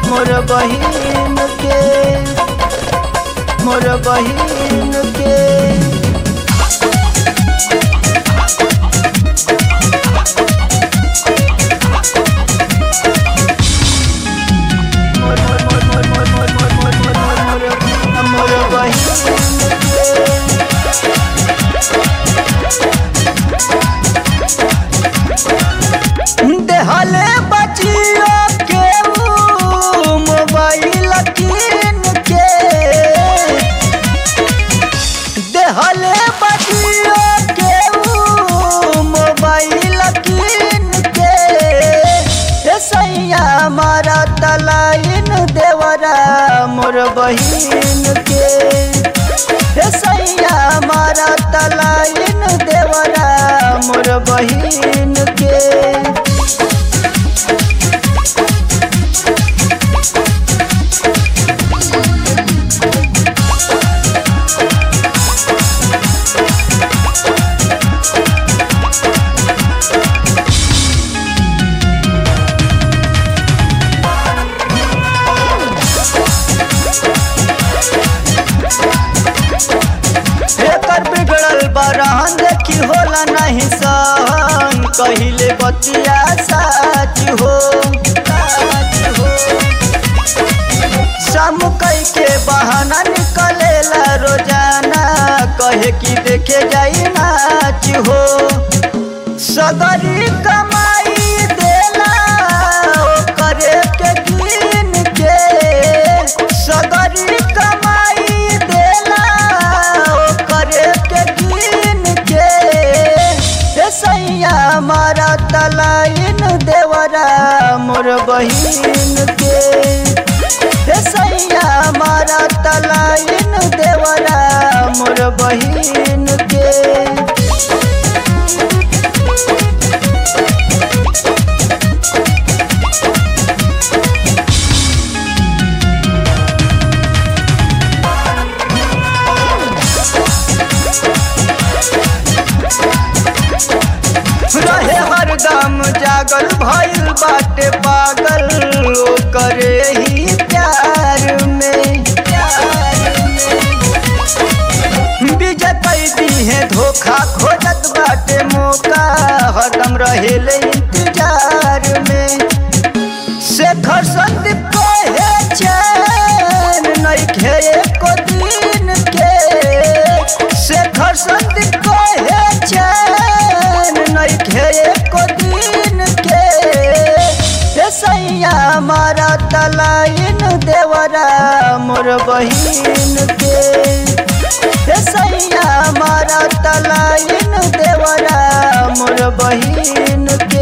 मोर बहिन के मोर बहिन के मोर मोर मोर मोर मोर मोर मोर मोर मोर मोर मोर मोर बहिन के देहले बचियो के ऊ मोबाइल कीन के देहले बचियो के ऊ मोबाइल कीन के ए सैया मारा तलाइन देवरा मोर बहिन के ए सैया मारा तलाइन देवरा मोर बहिन के एकर बिगड़ल बरहन देखी होला नहीं सहन कहिले बतिया साच हो साच हो सम कई के बहाना निकलेला रोजाना कहे कि देखे जाई नाच हो सदरी कमाई देला ओ करे के गिन के सदरी कमाई देला ओ करे के गिन के ए सैया मारा तलाइन देवरा मोर बहिन के ए सैया मारा तलाइन देवरा मोर बहिन के रहे हरदम जागल भइल बाटे पागल ओ करे ही प्यार में प्यार में विजय कैदी है धोखा खोजत बाटे मौका हरदम रहेले इंतजार में शेखर संदीप कहे चैन नइखे एको दिन के शेखर संदीप कहे चैन नइखे एको दिन के ए सैया मारा तलाइन देवरा मोर बहिन के ए सैया मारा तलाइन देवरा मोर बहिन के